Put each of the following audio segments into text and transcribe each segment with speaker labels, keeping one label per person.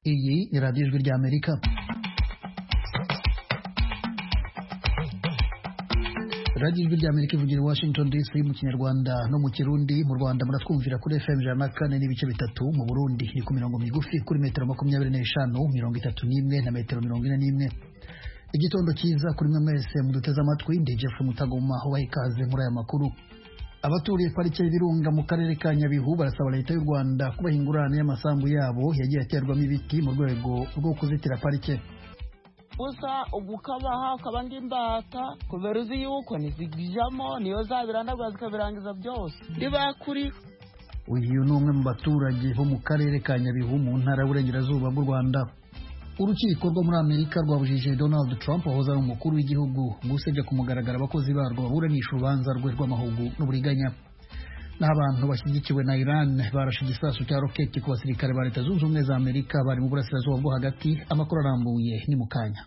Speaker 1: radiyo ijwi rya amerika radiyo ijwi rya amerika ivugira i washington dc mu kinyarwanda no mu kirundi mu rwanda muratwumvira kuri fm ijana na kane n'ibice bitatu mu burundi ni ku mirongo migufi kuri metero makumyabiri n'eshanu mirongo itatu n'imwe na metero mirongo ine n'imwe igitondo cyiza kuri mwe mwese muduteze amatwi ndi jeff mutagoma waha ikaze muri aya makuru abaturiye parike y'ibirunga mu karere ka nyabihu barasaba leta y'u rwanda kubaha ingurane y'amasambu yabo yagiye aterwamo ibiti mu rwego rwo kuzitira parike
Speaker 2: gusa ugukabaha ukaba ndi imbata kubera uzi yuko ntizijyamo niyo zabirandagura zikabirangiza byose ntibakuriho
Speaker 1: uyu ni umwe mu baturage bo mu karere ka nyabihu mu ntara y'uburengerazuba bw'u rwanda urukiko rwo muri amerika rwabujije donald trump wahoze ari umukuru w'igihugu gusebya ku mugaragaro abakozi barwo baburanisha urubanza rwe rw'amahugu n'uburiganya naho abantu bashyigikiwe na iran barashe igisasu cya roketi ku basirikare ba leta zunze ubumwe za amerika bari mu burasirazuba bwo hagati amakuru arambuye ni mu kanya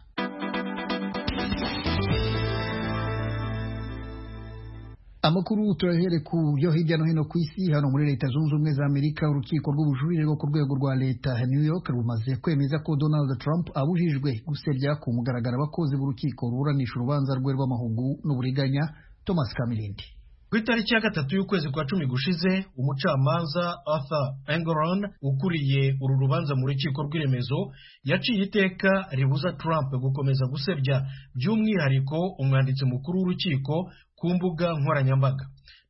Speaker 1: amakuru turahere ku byo hirya no hino ku isi hano muri leta zunze ubumwe za amerika urukiko rw'ubujurire rwo ku rwego rwa leta ya new york rumaze kwemeza ko donald trump abujijwe gusebya ku mugaragaro abakozi b'urukiko ruburanisha urubanza rwe rw'amahugu n'uburiganya thomas kamirindi
Speaker 3: ku itariki ya gatatu y'ukwezi kwa cumi gushize umucamanza arthur engoron ukuriye uru rubanza mu rukiko rw'iremezo yaciye iteka ribuza trump gukomeza gusebya by'umwihariko umwanditsi mukuru w'urukiko ku mbuga nkoranyambaga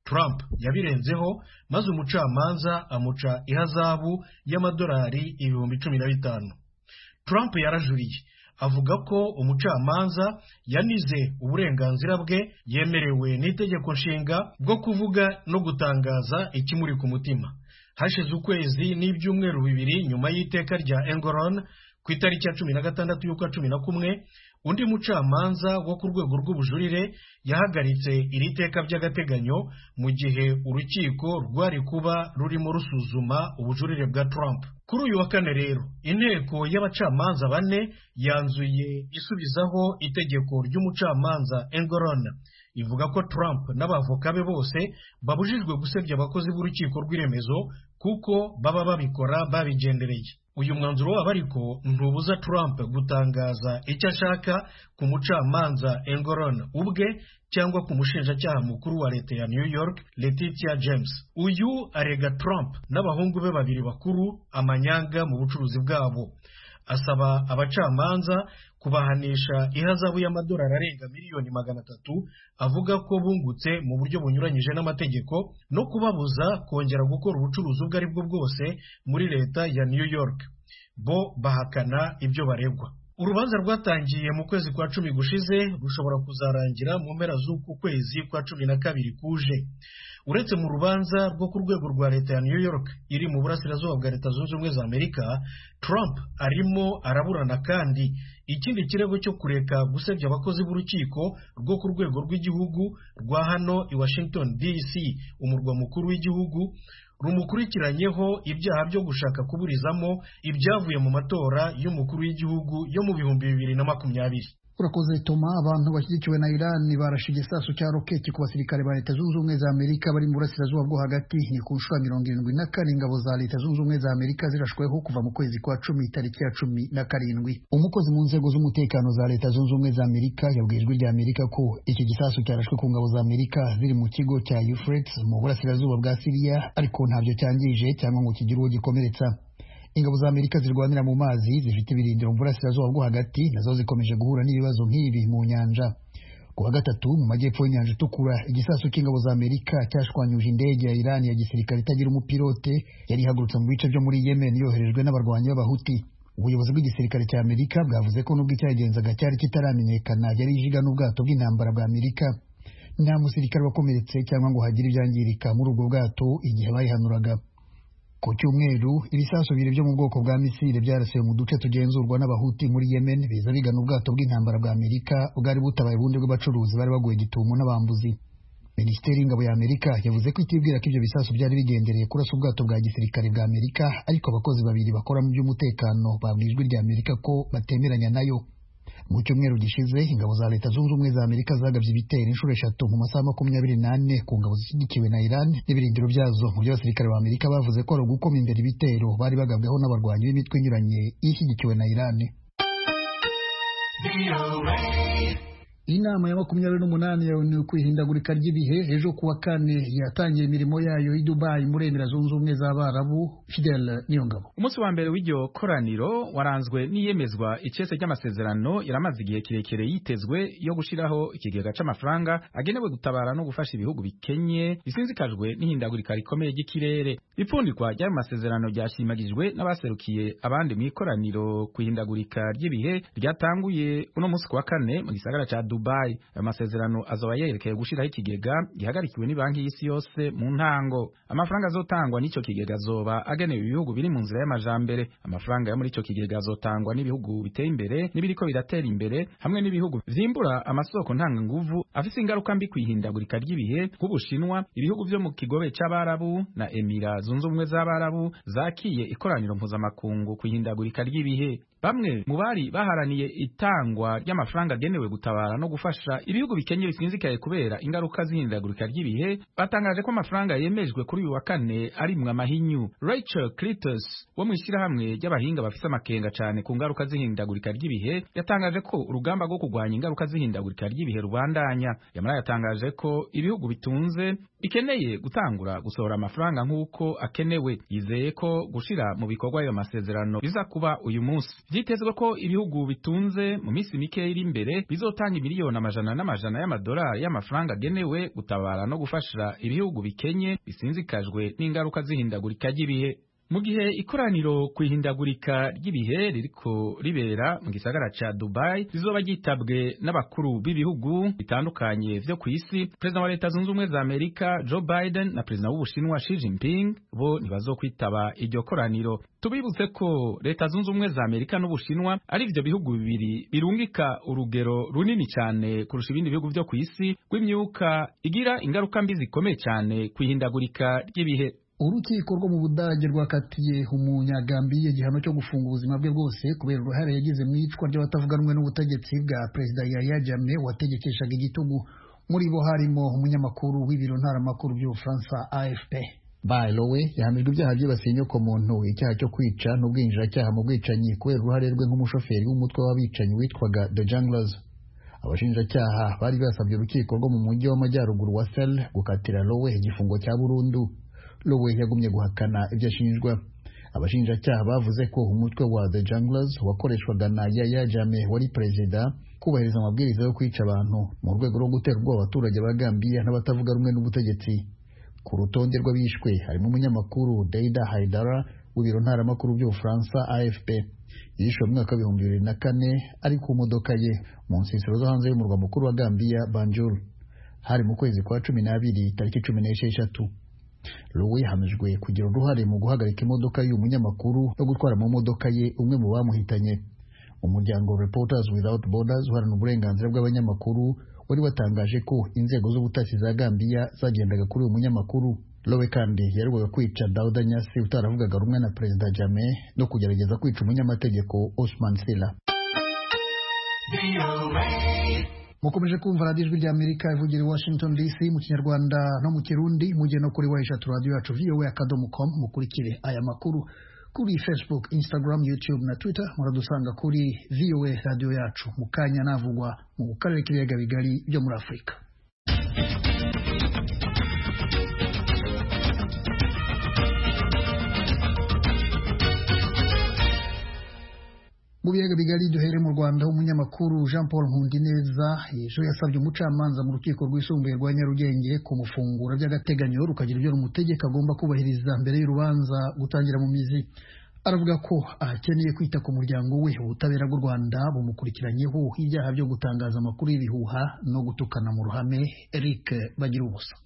Speaker 3: trump yabirenzeho maze umucamanza amuca ihazabu y'amadolari ibihumbi cumi na bitanu trump yarajuriye avuga ko umucamanza yanize uburenganzira bwe yemerewe n'itegeko nshinga bwo kuvuga no gutangaza ikimuri ku mutima hashize ukwezi n'ibyumweru bibiri nyuma y'iteka rya engoron ku itariki ya cumi na gatandatu y'ukwa cumi na kumwe undi mucamanza wo ku rwego rw'ubujurire yahagaritse iri teka by'agateganyo mu gihe urukiko rwari kuba rurimo rusuzuma ubujurire bwa Trump kuri uyu wa kane rero inteko y'abacamanza bane yanzuye isubizaho itegeko ry'umucamanza Engoron ivuga ko Trump n'abavoka be bose babujijwe gusebya abakozi b'urukiko rw'iremezo kuko baba babikora babigendereye uyu mwanzuro wabo ariko ntubuza Trump gutangaza icyo ashaka ku mucamanza Engoron ubwe cyangwa ku mushinjacyaha mukuru wa leta ya New York Letitia James uyu arega Trump n'abahungu be babiri bakuru amanyanga mu bucuruzi bwabo asaba abacamanza kubahanisha ihazabu y'amadolari arenga miliyoni magana atatu avuga ko bungutse mu buryo bunyuranyije n'amategeko no kubabuza kongera gukora ubucuruzi ubwo ari bwo bwose muri leta ya New York bo bahakana ibyo baregwa urubanza rwatangiye mu kwezi kwa cumi gushize rushobora kuzarangira mu mpera z'uku kwezi kwa cumi na kabiri kuje uretse mu rubanza rwo ku rwego rwa leta ya new york iri mu burasirazuba bwa leta zunze ubumwe za amerika trump arimo araburana kandi ikindi kirego cyo kureka gusebya abakozi b'urukiko rwo ku rwego rw'igihugu rwa hano i washington dc umurwa mukuru w'igihugu rumukurikiranyeho ibyaha byo gushaka kuburizamo ibyavuye mu matora y'umukuru w'igihugu yo mu bihumbi bibiri na makumyabiri
Speaker 1: urakoze toma abantu bashyigikiwe na iran barashe igisasu cya roketi ku basirikare ba leta zunze ubumwe za amerika bari mu burasirazuba bwo hagati ni ku nshuro mirongo irindwi na kane ingabo za leta zunze ubumwe za amerika zirashweho kuva mu kwezi kwa cumi itariki ya cumi na karindwi umukozi mu nzego z'umutekano za leta zunze ubumwe za amerika yabwiye ijwi rya amerika ko iki gisasu cyarashwe ku ngabo za amerika ziri mu kigo cya euphrates mu burasirazuba bwa siriya ariko ntabyo cyangije cyangwa ngo kigire uwo gikomeretsa ingabo za amerika zirwanira mu mazi zifite ibirindiro mu burasirazuba bwo hagati nazo zikomeje guhura n'ibibazo nk'ibi mu nyanja ku wa gatatu mu majyepfo y'inyanja itukura igisasu cy'ingabo za amerika cyashwanyuje indege ya irani ya gisirikare itagira umupilote yari ihagurutse mu bice byo muri yemen yoherejwe n'abarwanyi b'abahuti ubuyobozi bw'igisirikare cya amerika bwavuze ko nubwo icyagenzaga cyari kitaramenyekana yari ijiga n'ubwato bw'intambara bwa amerika nta musirikare wakomeretse cyangwa ngo hagire ibyangirika muri ubwo bwato igihe bayihanuraga ku cyumweru ibisasu bibiri byo mu bwoko bwa misile byarasiwe mu duce tugenzurwa n'abahuti muri yemen biza bigana ubwato bw'intambara bwa amerika bwari butabaye ubundi bw'abacuruzi bari baguye gitumo n'abambuzi minisiteri y'ingabo ya amerika yavuze ko itibwira ko ibyo bisasu byari bigendereye kurasa ubwato bwa gisirikare bwa amerika ariko abakozi babiri bakora mu by'umutekano babwiye ijwi rya amerika ko batemeranya nayo mu cyumweru gishize ingabo za leta zunze ubumwe za amerika zagabye ibitero inshuro eshatu mu masaha makumyabiri n'ane ku ngabo zishyigikiwe na iran n'ibirindiro byazo mu byo abasirikare ba amerika bavuze ko ari ugukoma imbere ibitero bari bagabweho n'abarwanyi b'imitwe inyuranye ishyigikiwe na iran inama ya makumyabiri n'umunani yawe ukwihindagurika ry'ibihe ejo kuwa kane yatangiye imirimo yayo i dubayi muri emera zunze ubumwe z'abarabu fidel niyongabo
Speaker 4: umunsi wa mbere w'iryo koraniro waranzwe n'iyemezwa ikese ry'amasezerano yari amaze igihe kirekire yitezwe yo gushyiraho ikigega cy'amafaranga agenewe gutabara no gufasha ibihugu bikenye bisinzikajwe n'ihindagurika rikomeye ry'ikirere ipfundikwa ry'ayo masezerano ryashimagijwe n'abaserukiye abandi mu ikoraniro ku ihindagurika ry'ibihe ryatanguye uno munsi kuwa kane mu gisagara cya Dubai amasezerano azaba yerekeye gushiraho ikigega gihagarikiwe ni banki y'isi yose mu ntango amafaranga azotangwa n'ico kigega azoba agenewe ibihugu biri mu nzira y'amajambere amafaranga yo muri ico kigega azotangwa n'ibihugu biteye imbere n'ibiriko biratera imbere hamwe n'ibihugu vyimbura amasoko ntanga nguvu afise ingaruka mbi kwihindagurika ry'ibihe nk'ubushinwa ibihugu vyo mu kigobe c'abarabu na emira zunze ubumwe z'abarabu zakiye ikoraniro mpuzamakungu kwihindagurika ry'ibihe bamwe mu bari baharaniye itangwa ry'amafaranga agenewe gutabara no gufasha ibihugu bikenye bisinzikaye kubera ingaruka z'ihindagurika ry'ibihe batangaje ko amafaranga yemejwe kuri uyu wa kane arimwe amahinyu Rachel Clitus wo mu ishyirahamwe ry'abahinga bafise amakenga cyane ku ngaruka z'ihindagurika ry'ibihe yatangaje ko urugamba rwo kurwanya ingaruka z'ihindagurika ry'ibihe rubandanya yamara yatangaje ko ibihugu bitunze bikeneye gutangura gusohora amafaranga nk'uko akenewe yizeye ko gushira mu bikorwa ayo masezerano biza kuba uyu munsi vyitezwe ko ibihugu bitunze mu minsi mike iri imbere bizotanga miliyoni amajana n'amajana y'amadolari y'amafaranga agenewe gutabara no gufasha ibihugu bikenye bisinzikajwe n'ingaruka z'ihindagurika ry'ibihe mu gihe ikoraniro ku ihindagurika ry'ibihe ririko ribera mu gisagara ca Dubai rizoba ryitabwe n'abakuru b'ibihugu bitandukanye vyo ku isi perezida wa leta zunze ubumwe za Amerika Joe Biden na perezida w'Ubushinwa Xi Jinping bo ntibazokwitaba iryo koraniro tubibutse ko leta zunze ubumwe za Amerika n'Ubushinwa ari vyo bihugu bibiri birungika urugero runini cyane kurusha ibindi bihugu vyo ku isi rw'imyuka igira ingaruka mbi zikomeye cyane ku ihindagurika ry'ibihe
Speaker 1: urukiko rwo mu budage rwakatiye umunyagambiriye igihano cyo gufunga ubuzima bwe bwose kubera uruhare yagize mu iyicwa ry'abatavuga rumwe n'ubutegetsi bwa perezida yaya jammeh wategekeshaga igitugu muri bo harimo umunyamakuru w'ibiro ntaramakuru by'ubufaransa afp Bailowe yahamijwe ibyaha byibasiye inyokomuntu icyaha cyo kwica n'ubwinjiracyaha mu bwicanyi kubera uruhare rwe nk'umushoferi w'umutwe w'abicanyi witwaga the junglers abashinjacyaha bari basabye urukiko rwo mu mujyi w'amajyaruguru wa sel gukatira lowe igifungo cya burundu Lowe yagumye guhakana ibyo ashinjwa abashinjacyaha bavuze ko umutwe wa The Junglers wakoreshwaga na Yaya Jammeh wari perezida kubahiriza amabwiriza yo kwica abantu mu rwego rwo gutera ubwoba abaturage ba Gambia n'abatavuga rumwe n'ubutegetsi ku rutonde rw'abishwe harimo umunyamakuru Deida Haidara w'ibiro ntaramakuru by'Ubufaransa AFP yishwe mu mwaka w'ibihumbi bibiri na kane ari ku modoka ye mu nsisiro zo hanze y'umurwa mukuru wa Gambia Banjul hari mu kwezi kwa cumi n'abiri tariki cumi n'esheshatu Lowe yahamijwe kugira uruhare mu guhagarika imodoka y'uyu munyamakuru no gutwara mu modoka ye umwe mu bamuhitanye umuryango Reporters Without Borders uharana uburenganzira bw'abanyamakuru wari watangaje ko inzego z'ubutasi za Gambia zagendaga kuri uyu munyamakuru Lowe kandi yaregwaga kwica Dauda Nyasi utaravugaga rumwe na Perezida Jammeh no kugerageza kwica umunyamategeko Osman Sila mukomeje kumva radiyo ijwi rya amerika ivugira i washington dc mu kinyarwanda no mu kirundi mujye no kuri wayishatu radiyo yacu voa akadomo com mukurikire aya makuru kuri facebook instagram youtube na twitter muradusanga kuri voa radiyo yacu mu kanya navugwa mu karere k'ibiyaga bigari byo muri afurika mu biyaga bigari duhere mu rwanda umunyamakuru jean paul nkundineza ejo yasabye umucamanza mu rukiko rwisumbuye rwa nyarugenge kumufungura by'agateganyo rukagira ibyo rumutegeka agomba kubahiriza mbere y'urubanza gutangira mu mizi aravuga ko akeneye kwita ku muryango we ubutabera bw'u rwanda bumukurikiranyeho ibyaha byo gutangaza amakuru y'ibihuha no gutukana mu ruhame eric bagira ubusa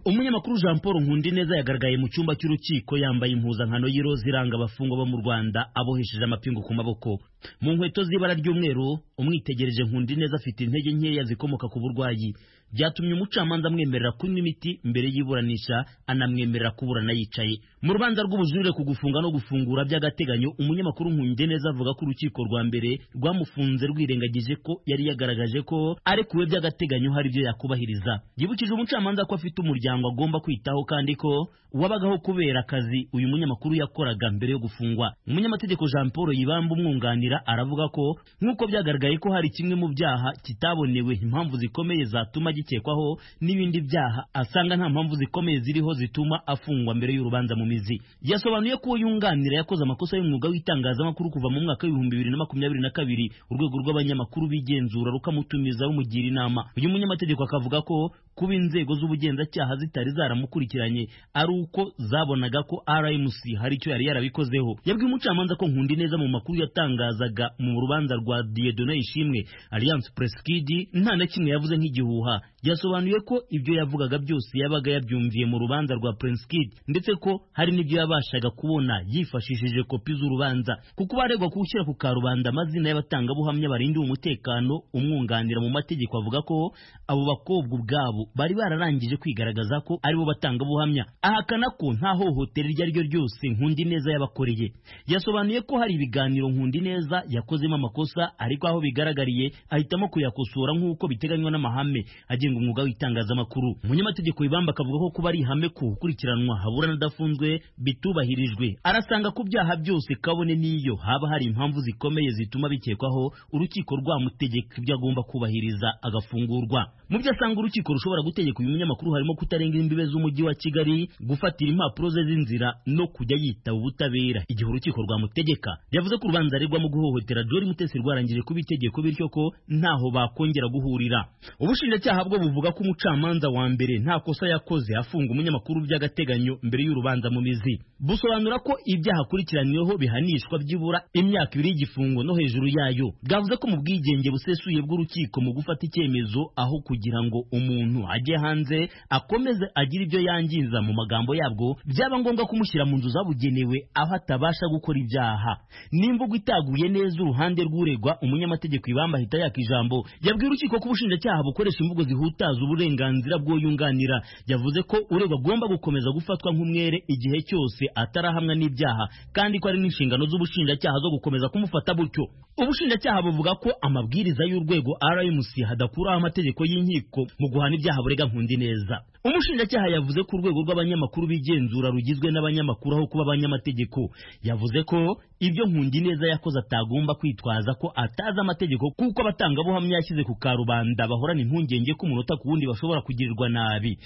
Speaker 5: umunyamakuru jean paul nkundineza yagaragaye mu cyumba cy'urukiko yambaye impuzankano y'iroza iranga abafungwa bo mu rwanda abohesheje amapingu ku maboko mu nkweto z'ibara ry'umweru umwitegereje nkundineza afite intege nkeya zikomoka ku burwayi byatumye umucamanza amwemerera kunywa imiti mbere y'iburanisha anamwemerera kuburana yicaye mu rubanza rw'ubujurire ku gufunga no gufungura by'agateganyo umunyamakuru nkundineza avuga ko urukiko rwa mbere rwamufunze rwirengagije ko yari yagaragaje ko arekuwe by'agateganyo hari ibyo yakubahiriza yibukije umucamanza ko afite umuryango agomba kwitaho kandi ko wabagaho kubera akazi uyu munyamakuru yakoraga mbere yo gufungwa umunyamategeko jean paul yibamba umwunganira aravuga ko nk'uko byagaragaye ko hari kimwe mu byaha kitabonewe impamvu zikomeye zatuma gikekwaho n'ibindi byaha asanga nta mpamvu zikomeye ziriho zituma afungwa mbere y'urubanza mu mizi yasobanuye ko uwo yunganira yakoze amakosa y'umwuga w'itangazamakuru kuva mu mwaka w'ibihumbi bibiri na makumyabiri na kabiri urwego rw'abanyamakuru bigenzura rukamutumiza rumugira inama uyu munyamategeko akavuga ko kuba inzego z'ubugenzacyaha zitari zaramukurikiranye ari uko zabonaga ko rmc hari icyo yari yarabikozeho yabwiye umucamanza ko nkundi neza mu makuru yatangazaga mu rubanza rwa diedone ishimwe alliance press kid nta na kimwe yavuze nk'igihuha yasobanuye ko ibyo yavugaga byose yabaga yabyumviye mu rubanza rwa prince kid ndetse ko hari n'ibyo yabashaga kubona yifashishije kopi z'urubanza kuko baregwa gushyira ku karubanda amazina y'abatangabuhamya barindiwe umutekano umwunganira mu mategeko avuga ko abo bakobwa ubwabo bari bararangije kwigaragaza ko aribo batangabuhamya ahakana ko nta hohotera iryo ari ryo ryose nkundi neza yabakoreye yasobanuye ko hari ibiganiro nkundi neza yakozemo amakosa ariko aho bigaragariye ahitamo kuyakosora nk'uko biteganywa n'amahame agenga umwuga w'itangazamakuru umunyamategeko ibamba akavuga ko kuba ari ihame ko ukurikiranwa haburana adafunzwe bitubahirijwe arasanga ku byaha byose kabone n'iyo haba hari impamvu zikomeye zituma bikekwaho urukiko rwamutegeka ibyo agomba kubahiriza agafungurwa mu byo asanga urukiko rushobora gutegeka uyu munyamakuru harimo kutarenga imbibe z'umujyi wa kigali gufatira impapuro ze z'inzira no kujya yitaba ubutabera igihe urukiko rwamutegeka yavuze ko urubanza aregwamo guhohotera jori mutesi rwarangije kuba itegeko bityo ko ntaho bakongera guhurira ubushinjacyaha bwo buvuga ko umucamanza wa mbere nta kosa yakoze afunga umunyamakuru by'agateganyo mbere y'urubanza mu mizi busobanura ko ibyaha akurikiraniyeho bihanishwa byibura imyaka ibiri y'igifungo no hejuru yayo bwavuze ko mu bwigenge busesuye bw'urukiko mu gufata icyemezo aho kugira ngo umuntu ajye hanze akomeze agire ibyo yangiza mu magambo yabwo byaba ngombwa kumushyira mu nzu zabugenewe aho atabasha gukora ibyaha n'imvugo itaguye neza uruhande rw'uregwa umunyamategeko ibamba ahita yaka ijambo yabwiye urukiko ko ubushinjacyaha bukoresha imvugo zihutaza uburenganzira bw'uyunganira yavuze ko uregwa agomba gukomeza gufatwa nk'umwere igihe cyose atarahamwa n'ibyaha kandi ko ari n'inshingano z'ubushinjacyaha zo gukomeza kumufata butyo ubushinjacyaha buvuga ko amabwiriza y'urwego rmc hadakuraho amategeko y'inkiko mu guhana ibyaha burega nkundi neza umushinjacyaha yavuze ko urwego rw'abanyamakuru bigenzura rugizwe n'abanyamakuru aho kuba abanyamategeko yavuze ko ibyo nkundi neza yakoze atagomba kwitwaza ko atazi amategeko kuko abatangabuhamya yashyize ku karubanda bahorana impungenge ko umunota ku wundi bashobora kugirirwa nabi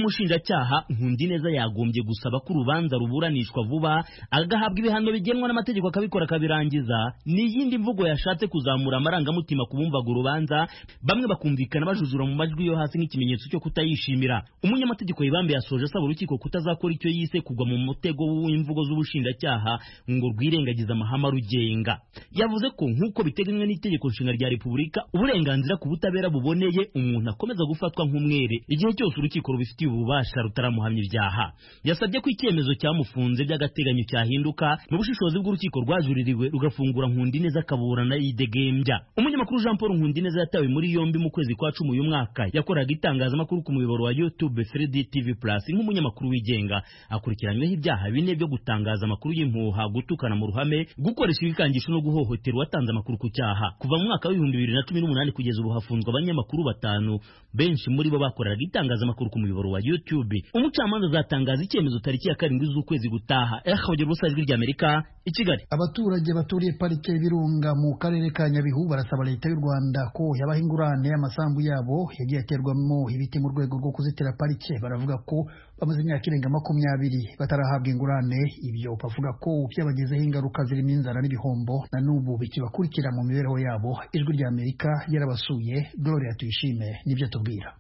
Speaker 5: kubw'umushinjacyaha nkundi neza yagombye gusaba ko urubanza ruburanishwa vuba agahabwa ibihano bigenwa n'amategeko akabikora akabirangiza n'iyindi mvugo yashatse kuzamura amarangamutima ku bumvaga urubanza bamwe bakumvikana bajujura mu majwi yo hasi nk'ikimenyetso cyo kutayishimira umunyamategeko yibambe yasoje asaba urukiko kutazakora icyo yise kugwa mu mutego w'imvugo z'ubushinjacyaha ngo rwirengagize amahame arugenga yavuze ko nk'uko biteganywa n'itegeko nshinga rya repubulika uburenganzira ku butabera buboneye umuntu akomeza gufatwa nk'umwere igihe cyose urukiko rubifitiye ububasha rutaramuhamya ibyaha yasabye ko icyemezo cyamufunze by'agateganyo cyahinduka mu bushishozi bw'urukiko rwajuririwe rugafungura nkundineza akaburana yidegembya umunyamakuru jean paul nkundineza yatawe muri yombi mu kwezi kwa cumi uyu mwaka yakoraga itangazamakuru ku muyoboro wa youtube YouTube 3D TV Plus nk'umunyamakuru wigenga akurikiranyweho ibyaha bine byo gutangaza amakuru y'impuha gutukana mu ruhame gukoresha ibikangisho no guhohotera uwatanze amakuru ku cyaha kuva mu mwaka w'ibihumbi bibiri na cumi n'umunani kugeza ubu hafunzwe abanyamakuru batanu benshi muri bo bakoreraga itangazamakuru ku muyoboro wa YouTube umucamanza azatangaza icyemezo tariki ya karindwi z'ukwezi gutaha ehogera ubusa ijwi ry'Amerika i Kigali
Speaker 1: abaturage baturiye parike y'ibirunga mu karere ka Nyabihu barasaba leta y'u Rwanda ko yabaha ingurane y'amasambu yabo yagiye aterwamo ibiti mu rwego rwo kuzitira parike baravuga ko bamaze imyaka irenga makumyabiri batarahabwa ingurane ibyo bavuga ko byabagezeho ingaruka zirimo inzara n'ibihombo na n'ubu bikibakurikira mu mibereho yabo ijwi ry'amerika yarabasuye gloria tuyishime nibyo tubwira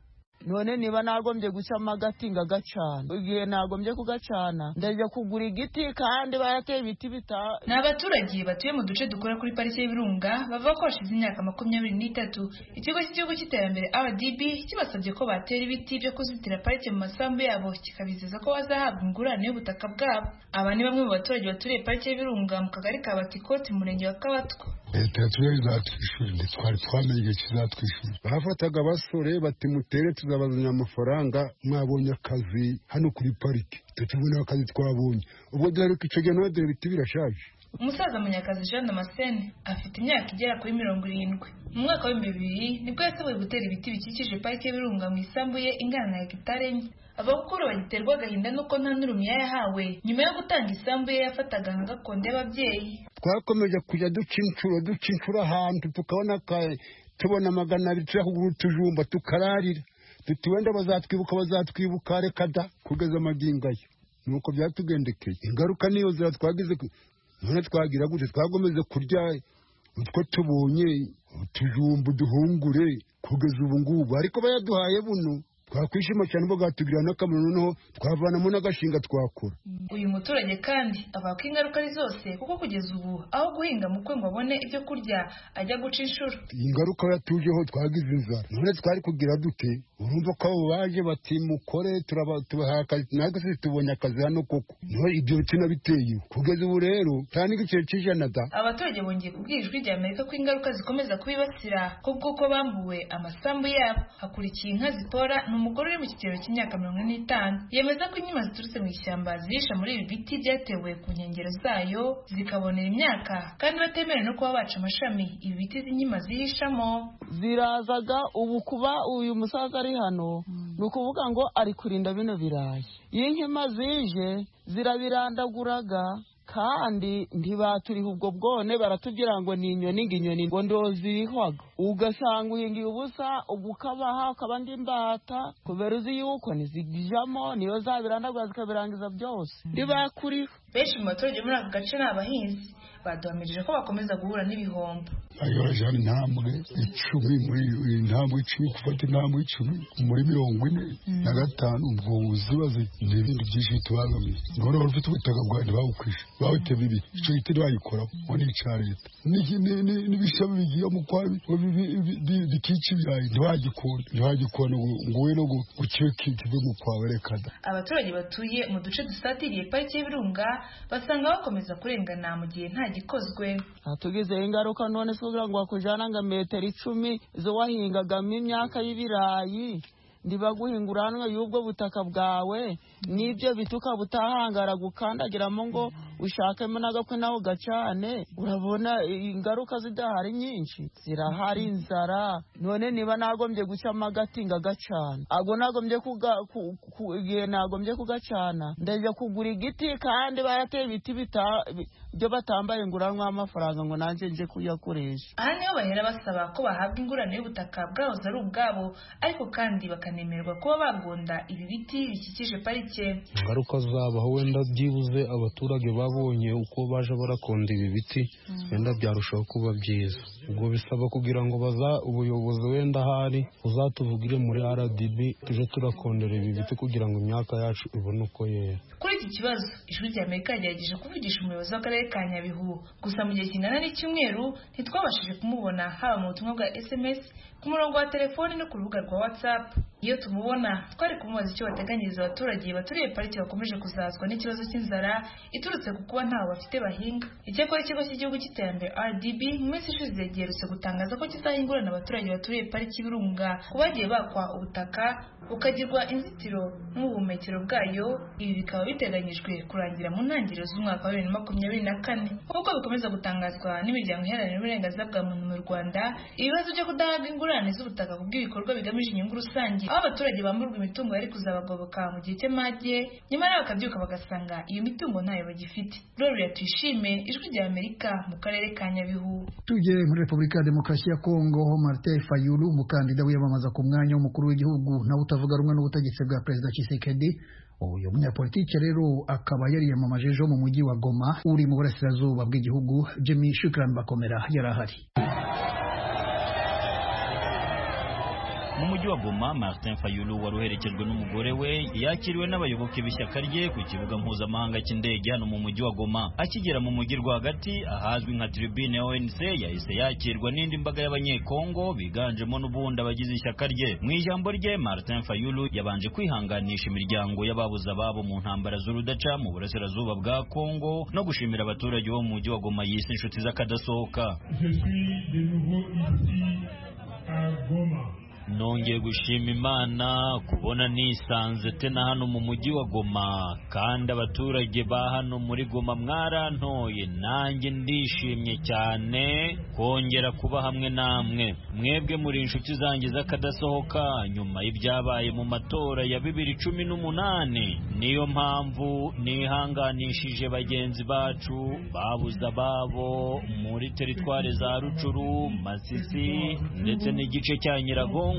Speaker 2: none niba nagombye gushyamo agati ngagacana igihe nagombye kugacana ndajya kugura igiti kandi bayateye ibiti bita
Speaker 6: ni abaturage batuye mu duce dukora kuri pariki y'ibirunga bavuga ko hashize imyaka makumyabiri n'itatu ikigo cy'igihugu cy'iterambere rdb kibasabye ko batera ibiti byo kuzitira parike mu masambu yabo kikabizeza ko bazahabwa ingurane y'ubutaka bwabo aba ni bamwe mu baturage baturiye pariki y'ibirunga mu kagari ka batikoti mu murenge wa kabatwa
Speaker 7: leta yatubere izatwishyura ntitwari twamenye igihe kizatwishyura bafataga abasore bati mutere tuzabazanira amafaranga mwabonye akazi hano kuri pariki tutubona akazi twabonye ubwo dore ko icyo gihe nawe dore ibiti birashaje
Speaker 6: umusaza munyakazi jean damascene afite imyaka igera kuri mirongo irindwi mu mwaka w'ibihumbi bibiri nibwo yasabwe gutera ibiti bikikije parike y'ibirunga mu isambu ye ingana na hegitari enye avuga ko ubu bagiterwa agahinda n'uko nta n'urumiya yahawe nyuma yo gutanga isambu ye yafataga nka gakondo y'ababyeyi
Speaker 7: twakomeje kujya duca inshuro duca inshuro ahantu tukabona tubona magana abiri turahugura utujumba tukararira duti wenda bazatwibuka bazatwibuka reka da kugeza amagingo ayo nuko byatugendekeye ingaruka niyo nzira twagize none twagira gute twagomeze kurya utwo tubonye utujumba duhungure kugeza ubu ngubu ariko bayaduhaye buno twakwishima cyane ubwo bwatugirira n'akamaro noneho twavanamo n'agashinga twakora
Speaker 6: uyu muturage kandi avuga ko ingaruka ari zose kuko kugeza ubu aho guhinga mu kwe ngo abone ibyo kurya ajya guca inshuro
Speaker 7: ingaruka yatujeho twagize inzara none twari kugira dute urumva ko abo baje bati mukore tubaha akazi natwe se tubonye akazi hano koko niho ibyo tunabiteye kugeza ubu rero nta n'igiciro cy'ijana da
Speaker 6: abaturage bongeye kubwira ijwi rya amerika ko ingaruka zikomeza kubibasira kubw'uko bambuwe amasambu yabo hakurikiye inka zipora umugore uri mu kigero cy'imyaka mirongo ine n'itanu yemeza ko inyuma ziturutse mu ishyamba zihisha muri ibi biti byatewe ku nkengero zayo zikabonera imyaka kandi batemerewe no kuba baca amashami ibi biti z'inyuma zihishamo
Speaker 2: zirazaga ubu kuba uyu musaza ari hano ni ukuvuga ngo ari kurinda bino birayi iyo inkima zije zirabirandaguraga kandi ntibaturiha ubwo bwone baratubwira ngo ni inyoni ngo inyoni ngo ndozibihwaga ugasanga uhingiye ubusa ubwo ukabaha ukabandi imbata kubera uzi yuko ntizijyamo niyo zabirandagura zikabirangiza byose ntibakuriho
Speaker 6: benshi mu baturage muri ako gace ni abahinzi baduhamirije ko bakomeza guhura n'ibihombo
Speaker 7: ayoje intambwe icumi muri intambwe icumi gufata intambwe icumi muri mirongo ine na gatanu ubwo zibaze n'ibindi byinshi bitubangamiye ngona wari ufite ubutaka bwawe ntibawukwije bawutema ibi icyo giti ntibagikoraho ngo ni icya leta n'ibishami bigiye mu kwa bikica ibirayi ntibagikunda ntibagikunda ngo we no gukiwe kive mu kwawe rekada
Speaker 6: abaturage batuye mu duce dusatiriye parike y'ibirunga basanga bakomeza kurengana mu gihe nta gikozwe
Speaker 2: hatugizeho ingaruka none se kugira ngo bakujyane nka metero icumi zo wahingagamo imyaka y'ibirayi ndiba guhinguranwa y'ubwo butaka bwawe n'ibyo bituka butahangara gukandagiramo ngo ushakemo n'agakwe naho gacane urabona ingaruka zidahari nyinshi zirahari inzara none niba nagombye gucamo agati ngo agacana ago nagombye igihe nagombye kugacana ndajya kugura igiti kandi barateye ibiti byo batambaye inguranwa y'amafaranga ngo nanjye nje kuyakoresha
Speaker 6: aha niho bahera basaba ko bahabwa ingurane y'ubutaka bwahoze ari ubwabo ariko kandi bakana banemerwa kuba bagunda ibi biti bikikije parike
Speaker 8: ingaruka zabaho wenda byibuze abaturage babonye uko baje barakonda ibi biti wenda byarushaho kuba byiza ubwo bisaba kugira ngo baza ubuyobozi wenda ahari uzatuvugire muri rdb tuje turakondera ibi biti kugira ngo imyaka yacu ibone uko yera
Speaker 6: kuri iki kibazo ijwi rya amerika yagerageje kuvugisha umuyobozi w'akarere ka nyabihu gusa mu gihe kingana n'icyumweru ntitwabashije kumubona haba mu butumwa bwa sms ku murongo wa telefoni no ku rubuga rwa watsapu iyo tumubona twari kumubaza icyo bateganyiriza abaturage baturiye pariki bakomeje kuzazwa n'ikibazo cy'inzara iturutse ku kuba ntaho bafite bahinga icyakora ikigo cy'igihugu cy'iterambere rdb mu minsi ishize giherutse gutangaza ko kizahingurana abaturage baturiye pariki y'ibirunga ku bagiye bakwa ubutaka bukagirwa inzitiro n'ubuhumekero bwayo ibi bikaba biteganyijwe kurangira mu ntangiriro z'umwaka wa bibiri na makumyabiri na kane nk'uko bikomeza gutangazwa n'imiryango iharanira uburenganzira bwa muntu mu rwanda ibibazo byo kudahabwa ingurane z'ubutaka ku bw'ibikorwa bigamije inyungu rusange aho abaturage bamburwa imitungo yari kuzabagoboka mu gihe cy'amage nyamara bakabyuka bagasanga iyo mitungo ntayo bagifite rero tuyishime ijwi rya amerika mu karere ka nyabihu
Speaker 1: tujye muri repubulika ya demokarasi ya kongo ho martin fayulu umukandida wiyamamaza ku mwanya w'umukuru w'igihugu nawe utavuga rumwe n'ubutegetsi bwa perezida kisekedi uyu munyapolitike rero akaba yariyamamaje ejo mu mujyi wa goma uri mu burasirazuba bw'igihugu jimmy shukran bakomera yari ahari
Speaker 9: mu mujyi wa goma martin fayulu wari uherekejwe n'umugore we yakiriwe n'abayoboke b'ishyaka rye ku kibuga mpuzamahanga cy'indege hano mu mujyi wa goma akigera mu mujyi rwagati ahazwi nka tribune ya onc yahise yakirwa n'indi mbaga y'abanyekongo biganjemo n'ubundi abagize ishyaka rye mu ijambo rye martin fayulu yabanje kwihanganisha imiryango y'ababuze ababo mu ntambara z'urudaca mu burasirazuba bwa kongo no gushimira abaturage bo mu mujyi wa goma yise inshuti z'akadasohoka nongeye gushima imana kubona nisanze tena hano mu mujyi wa goma kandi abaturage ba hano muri goma mwarantoye nanjye ndishimye cyane kongera kuba hamwe namwe mwebwe muri inshuti zanjye z'akadasohoka nyuma y'ibyabaye mu matora ya bibiri cumi n'umunani niyo mpamvu nihanganishije bagenzi bacu babuze ababo muri teritwari za rucuru masisi ndetse n'igice cya nyiragongo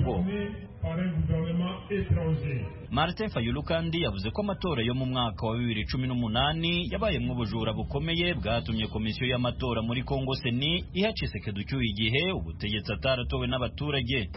Speaker 9: Martin Fayulu kandi yavuze ko amatora yo mu mwaka wa bibiri cumi n'umunani yabayemo ubujura bukomeye bwatumye komisiyo y'amatora muri Kongo Seni iha Tshisekedi ucyuye igihe ubutegetsi ataratowe n'abaturage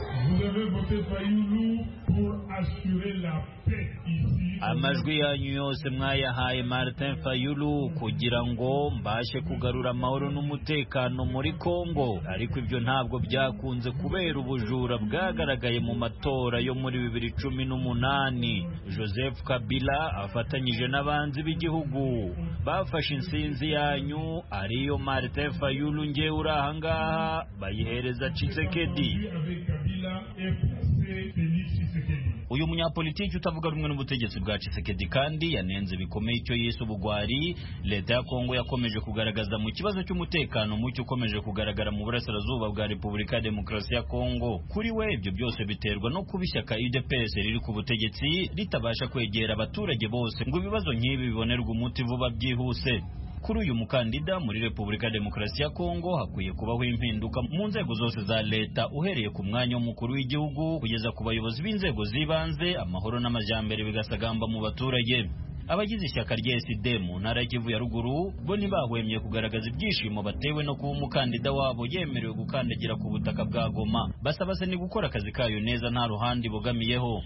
Speaker 9: amajwi yanyu yose mwayahaye Martin Fayulu kugira ngo mbashe kugarura amahoro n'umutekano muri Kongo ariko ibyo ntabwo byakunze kubera ubujura bwagaragaye mu matora yo muri bibiri cumi n'umunani Joseph Kabila afatanyije n'abanzi b'igihugu bafashe insinzi yanyu ariyo Martin Fayulu ngewe uri ahangaha bayihereza Tshisekedi uyu munyapolitiki utavuga rumwe n'ubutegetsi bwa Tshisekedi kandi yanenze bikomeye icyo yise ubugwari leta ya Kongo yakomeje kugaragaza mu kibazo cy'umutekano mucyo ukomeje kugaragara mu burasirazuba bwa Repubulika ya Demokarasi ya Kongo kuri we ibyo byose biterwa no kuba ishyaka UDPS riri ku butegetsi ritabasha kwegera abaturage bose ngo ibibazo nk'ibi bibonerwe umuti vuba byihuse kuri uyu mukandida muri repubulika ya demokarasi ya kongo hakwiye kubaho impinduka mu nzego zose za leta uhereye ku mwanya w'umukuru w'igihugu kugeza ku bayobozi b'inzego z'ibanze amahoro n'amajyambere bigasagamba mu baturage abagize ishyaka rya sd mu ntara ya kivu ya ruguru bo ntibahwemye kugaragaza ibyishimo batewe no kuba umukandida wabo yemerewe gukandagira ku butaka bwa goma basaba se ni gukora akazi kayo neza nta ruhande ibogamiyeho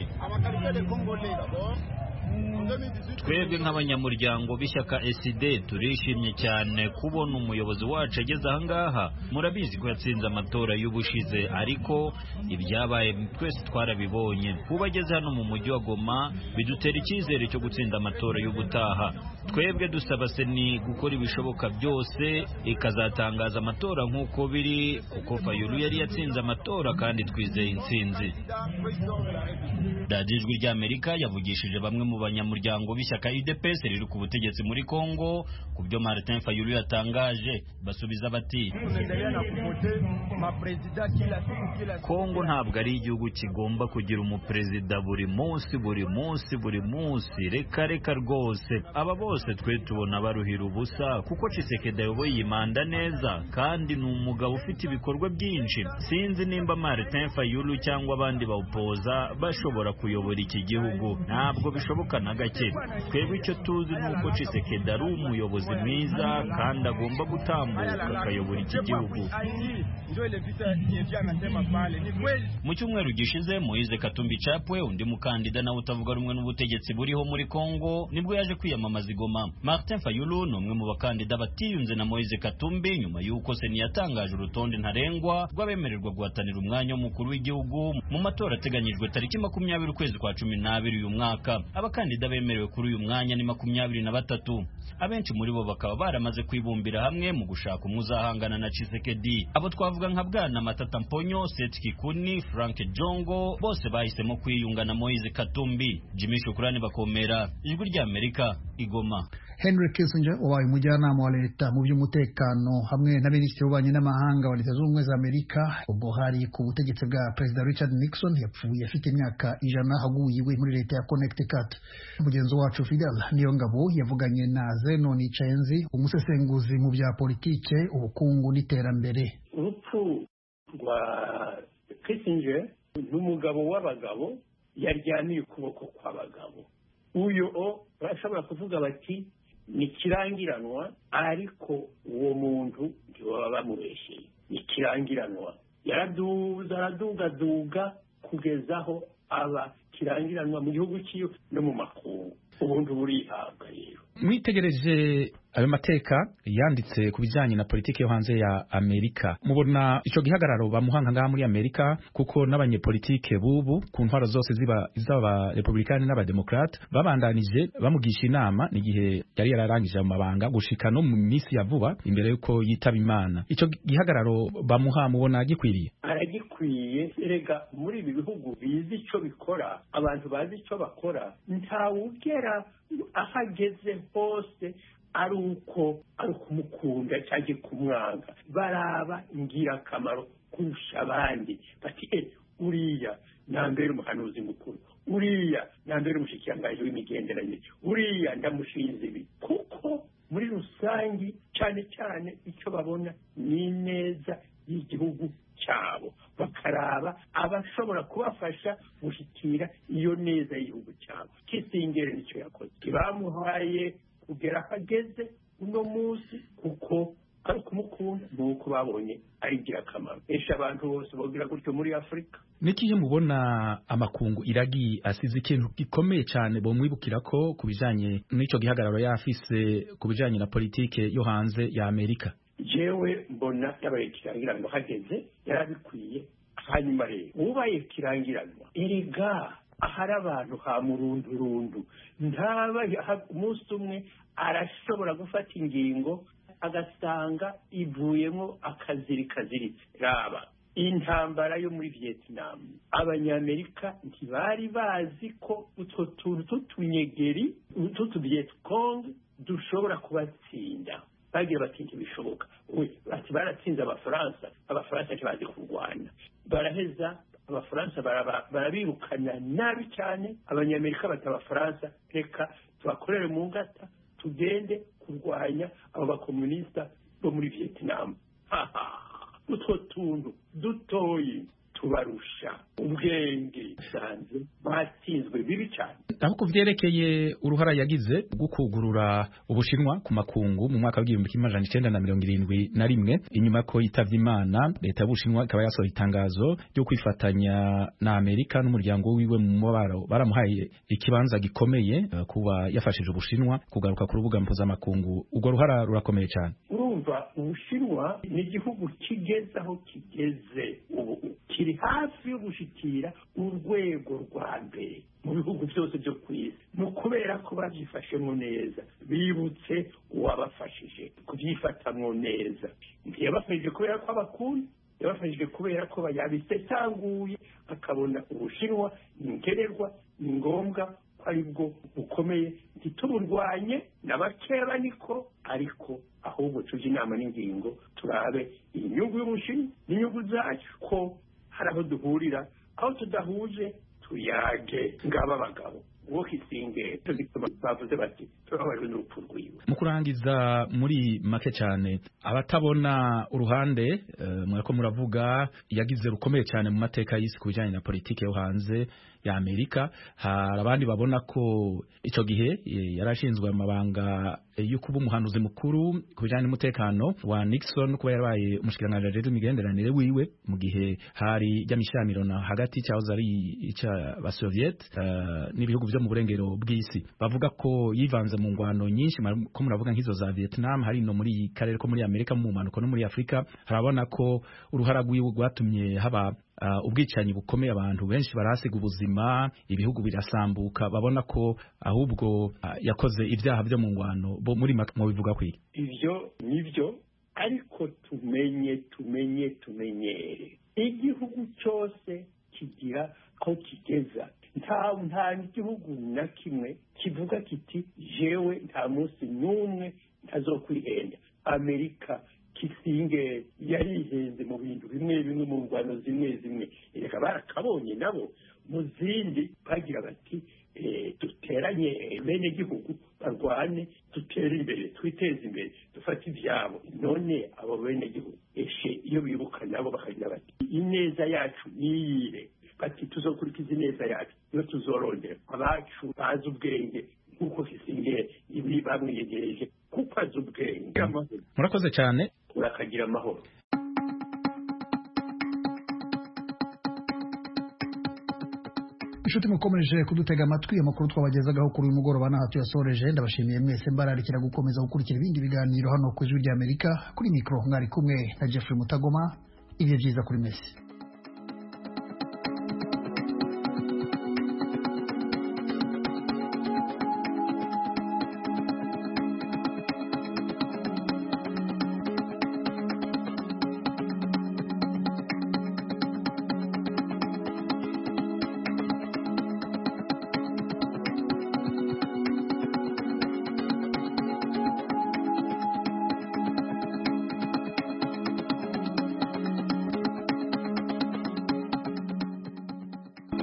Speaker 9: twebwe nk'abanyamuryango b'ishyaka sd turishimye cyane kubona umuyobozi wacu ageze ahangaha murabizi ko yatsinze amatora y'ubushize ariko ibyabaye twese twarabibonye kuba ageze hano mu mujyi wa goma bidutera icyizere cyo gutsinda amatora y'ubutaha twebwe dusaba seni gukora ibishoboka byose ikazatangaza amatora nk'uko biri kuko fayulu yari yatsinze amatora kandi twizeye intsinzi radiyo ijwi ry'amerika yavugishije bamwe mu banyamuryango abanyamuryango b'ishyaka UDPS riri ku butegetsi muri Kongo ku byo Martin Fayulu yatangaje basubiza bati Kongo ntabwo ari igihugu kigomba kugira umuperezida buri munsi buri munsi buri munsi reka reka rwose aba bose twe tubona baruhira ubusa kuko Tshisekedi ayoboye iyi manda neza kandi ni umugabo ufite ibikorwa byinshi sinzi nimba Martin Fayulu cyangwa abandi bawupoza bashobora kuyobora iki gihugu ntabwo bishoboka na gake twebwe icyo tuzi ni uko Tshisekedi ari umuyobozi mwiza kandi agomba gutambuka akayobora iki gihugu mu cyumweru gishize Moise Katumbi Chapwe undi mukandida nawe utavuga rumwe n'ubutegetsi buriho muri Kongo nibwo yaje kwiyamamaza igoma Martin Fayulu ni umwe mu bakandida batiyunze na Moise Katumbi nyuma y'uko Seni yatangaje urutonde ntarengwa rw'abemererwa guhatanira umwanya w'umukuru w'igihugu mu matora ateganyijwe tariki makumyabiri ukwezi kwa cumi n'abiri uyu mwaka abakandida abakandida bemerewe kuri uyu mwanya ni makumyabiri na batatu abenshi muri bo bakaba baramaze kwibumbira hamwe mu gushaka umwe uzahangana na Tshisekedi abo twavuga nka Bwana Matata Mponyo Seth Kikuni Frank Jongo bose bahisemo kwiyunga na Moise Katumbi Jimmy Shukrani bakomera ijwi rya Amerika igoma
Speaker 1: Henry Kissinger wabaye umujyanama wa leta mu by'umutekano hamwe na minisitiri w'ububanyi n'amahanga wa leta zunze ubumwe za Amerika ubwo hari ku butegetsi bwa perezida Richard Nixon yapfuye afite imyaka ijana haguye iwe muri leta ya Connecticut mugenzi wacu Fidel Niyongabo yavuganye na Zenon Cenzi umusesenguzi mu bya politike ubukungu n'iterambere
Speaker 10: urupfu rwa Kissinger ni umugabo w'abagabo yaryaniye ukuboko kw'abagabo uyu o barashobora kuvuga bati ni kirangiranwa ariko uwo muntu ntibaba bamubeshye ni kirangiranwa yaraduza aradugaduga kugeza aho aba kirangiranwa mu gihugu cyiwe no mu makungu ubundi burihabwa rero
Speaker 4: mwitegereje ayo mateka yanditse ku bijyanye na politiki yo hanze ya amerika mubona icyo gihagararo bamuhanga ngaha muri amerika kuko n'abanyepolitike bubu ku ntwaro zose ziba iz'abarepublikani n'abademokarate babandanije bamugisha inama n'igihe yari yararangije mu mabanga gushika no mu minsi ya vuba imbere y'uko yitaba imana icyo gihagararo bamuha mubona gikwiriye
Speaker 10: aragikwiye erega muri ibi bihugu bizi icyo bikora abantu bazi icyo bakora ntawugera aho ageze hose ari uko ari ukumukunda cyangwa kumwanga baraba ingirakamaro kurusha abandi bati e uriya nambere umuhanuzi mukuru uriya nambere umushikirangaje w'imigenderanire uriya ndamushinze ibi kuko muri rusange cyane cyane icyo babona ni neza y'igihugu cyabo bakaraba abashobora kubafasha gushyikira iyo neza y'igihugu cyabo kisingere nicyo yakoze ntibamuhaye kugera aho ageze uno munsi kuko ari ukumukunda ni uko babonye ari ingirakamaro esha abantu bose bogira gutyo muri afurika
Speaker 4: n'ikihe mubona amakungu iragi asize ikintu gikomeye cyane bomwibukira ko ku bijyanye n'icyo gihagararo yafise ku bijyanye na politike yo hanze ya amerika
Speaker 10: jewe mbona yabaye ikirangiranwa hageze yarabikwiye hanyuma rero ubaye ikirangiranwa erega ahari abantu ha murundurundu ntaba umunsi umwe arashobora gufata ingingo agasanga ivuyemo akaziri kaziritse raba intambara yo muri vietnam abanyamerika ntibari bazi ko utwo tuntu tw'utunyegeri tw'utuvietcong dushobora kubatsinda bagiye batinda ibishoboka bati baratsinze abafaransa abafaransa ntibazi kurwana baraheza abafaransa barabirukana nabi cyane abanyamerika bati abafaransa reka tubakorere mu ngata tugende kurwanya abo bakomunisita bo muri vietnam utwo tuntu dutoyi tubarusha ubwenge bisanzwe batsinzwe bibi cyane
Speaker 4: aho ku byerekeye uruhara yagize rwo kugurura ubushinwa ku makungu mu mwaka w'igihumbi kimwe amajana icyenda na mirongo irindwi na rimwe inyuma ko yitavye imana leta y'ubushinwa ikaba yasohoye itangazo ryo kwifatanya na amerika n'umuryango wiwe mu mubabaro baramuhaye ikibanza gikomeye eh, kuba yafashije ubushinwa kugaruka ku rubuga mpuzamakungu urwo ruhara rurakomeye cyane
Speaker 10: urumva ubushinwa ni igihugu kigeze aho kigeze ubu kiri hafi yo gushikira urwego rwa mbere mu bihugu byose byo ku isi ni ukubera ko babyifashemo neza bibutse uwabafashije kubyifatamwo neza ntiyabafashije kubera ko abakunda yabafashije kubera ko yabisesanguye akabona ubushinwa ni nkenerwa ni ngombwa ko ari bwo bukomeye ntituburwanye na bakeba niko ariko ahubwo tujye inama n'ingingo turabe inyungu y'umushinwa n'inyungu zacu ko hari aho duhurira aho tudahuje tuyage ngaba abagabo uwo kisingeye bavuze bati turababajwe n'urupfu rwiwe
Speaker 4: mu kurangiza muri make cyane abatabona uruhande eh, murako muravuga yagize rukomeye cyane mu mateka y'isi ku bijyanye na politiki yo hanze ya amerika hari abandi babona ko icyo gihe eh, yari ashinzwe amabanga eh, yo kuba umuhanuzi mukuru ku bijyanye n'umutekano wa nixon kuba yarabaye umushikiranganji ajejwe imigenderanire wiwe mu gihe hari ijyamishaniro na hagati cyahoze ari icy'abasoviet n'ibihugu byo mu burengero bw'isi bavuga ko yivanze mu ngwano nyinshi ko muravuga nk'izo za Vietnam hari no muri karere ko muri Amerika mu manuko no muri Afrika harabona ko uruhara rwiwe rwatumye haba uh, ubwicanyi bukomeye abantu benshi barahasiga ubuzima ibihugu birasambuka babona ko ahubwo uh, yakoze ibyaha byo mu ngwano bo muri make mubivuga kwiki
Speaker 10: ibyo nibyo ariko tumenye tumenye tumenyere igihugu cyose kigira aho kigeza nta nta gihugu na kimwe kivuga kiti jewe nta munsi n'umwe ntazokwihenda amerika kisinge yarihenze mu bintu bimwe bimwe mu ngwano zimwe zimwe reka barakabonye nabo mu zindi bagira bati duteranye bene gihugu barwane dutere imbere twiteze imbere dufate ibyabo none abo bene gihugu eshe iyo bibuka nabo bakagira bati ineza yacu niyire bati tuzokurikiza ineza yacu iyo tuzorondera abacu bazi ubwenge nk'uko kisingire ibi bamwiyegereje kuko azi ubwenge
Speaker 4: murakoze cyane
Speaker 10: urakagira amahoro
Speaker 1: inshuti mukomeje kudutega amatwi amakuru twabagezagaho kuri uyu mugoroba ntaho tuyasoreje ndabashimiye mwese mbararikira gukomeza gukurikira ibindi biganiro hano ku ijwi ry'amerika kuri mikoro mwari kumwe na jeffrey mutagoma ibihe byiza kuri mesi